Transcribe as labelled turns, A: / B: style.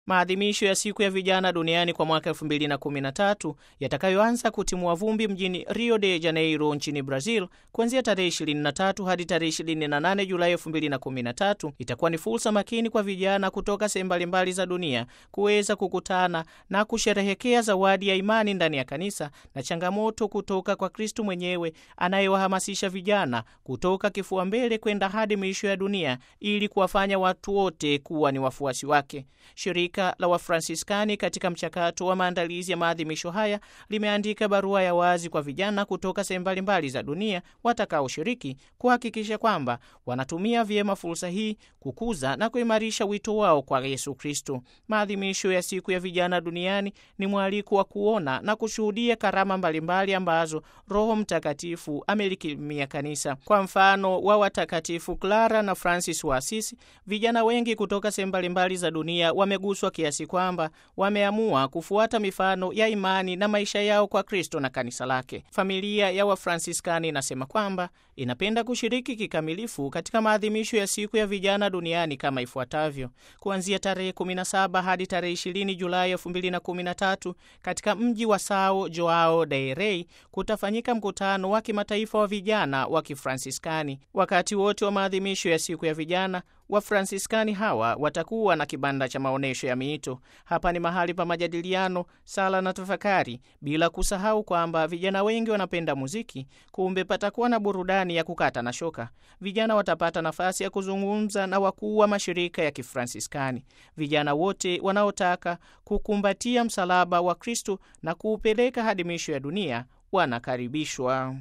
A: Maadhimisho ya siku ya vijana duniani kwa mwaka 2013 yatakayoanza kutimua vumbi mjini Rio de Janeiro nchini Brazil kuanzia tarehe 23 hadi tarehe 28 Julai 2013 itakuwa ni fursa makini kwa vijana kutoka sehemu mbalimbali za dunia kuweza kukutana na kusherehekea zawadi ya imani ndani ya kanisa na changamoto kutoka kwa Kristu mwenyewe anayewahamasisha vijana kutoka kifua mbele kwenda hadi miisho ya dunia ili kuwafanya watu wote kuwa ni wafuasi wake. Shirika la Wafransiskani katika mchakato wa maandalizi ya maadhimisho haya limeandika barua ya wazi kwa vijana kutoka sehemu mbalimbali za dunia watakaoshiriki kuhakikisha kwamba wanatumia vyema fursa hii kukuza na kuimarisha wito wao kwa Yesu Kristo. Maadhimisho ya siku ya vijana duniani ni mwaliko wa kuona na kushuhudia karama mbalimbali ambazo Roho Mtakatifu amelikirimia kanisa. Kwa mfano wa watakatifu Clara na Francis wa Asisi, vijana wengi kutoka sehemu mbalimbali za dunia wameguswa kiasi kwamba wameamua kufuata mifano ya imani na maisha yao kwa Kristo na kanisa lake. Familia ya Wafransiskani inasema kwamba inapenda kushiriki kikamilifu katika maadhimisho ya siku ya vijana duniani kama ifuatavyo: kuanzia tarehe 17 hadi tarehe 20 Julai 2013 katika mji wa Sao Joao del Rei kutafanyika mkutano wa kimataifa wa vijana wa Kifransiskani. Wakati wote wa maadhimisho ya siku ya vijana Wafransiskani hawa watakuwa na kibanda cha maonyesho ya miito. Hapa ni mahali pa majadiliano, sala na tafakari, bila kusahau kwamba vijana wengi wanapenda muziki. Kumbe patakuwa na burudani ya kukata na shoka. Vijana watapata nafasi ya kuzungumza na wakuu wa mashirika ya Kifransiskani. Vijana wote wanaotaka kukumbatia msalaba wa Kristo na kuupeleka hadi miisho ya dunia wanakaribishwa.